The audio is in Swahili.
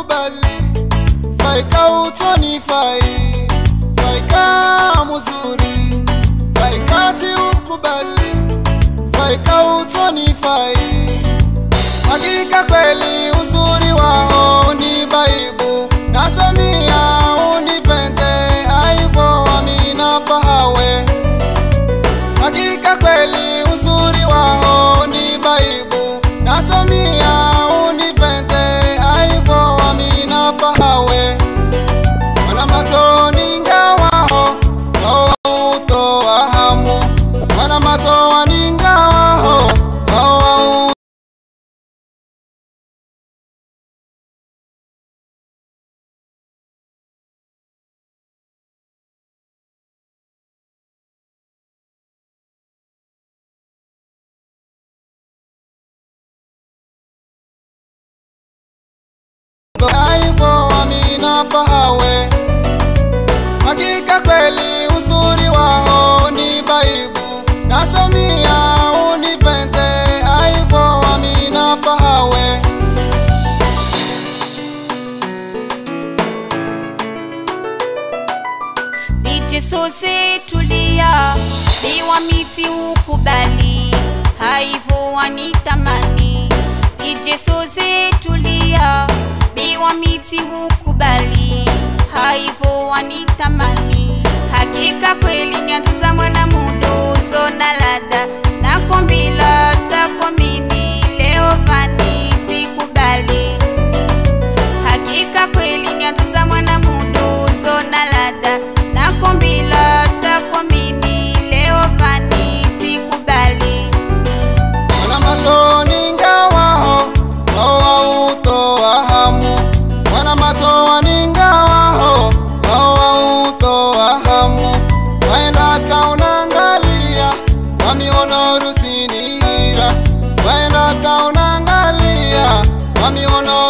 ukubali faika utonifai faika muzuri faikati ukubali faika utonifai hakika kweli uzuri wao ni baibu natamia unifenze aivo amina fahawe hakika kweli uzuri wao ni baibu natamia unifenze aivo amina fahawe wana matoni ngawaho wao utoa hamu wana matoa ni ngawaho wao aivo amina fahawe hakika kweli uzuri wao ni baibu natamia unifenze aivo amina fahawe DJ Sose tulia, biwa miti hukubali, haivo wanitamani. DJ Sose tulia, biwa miti hukubali, haivo wanitamani. Hakika kweli nyanza mwana muduzo na lada na kombila takwamini leo vani tikubali hakika kweli nyatuza mwana muduzo na lada na kombila takwamini leo vani tikubali wana matoni ngawaho wao utoa hamu wana matoa ni ngawaho wao utoa hamu waenda kaunangalia wamiono rusinihira waenda kaunangalia wamiono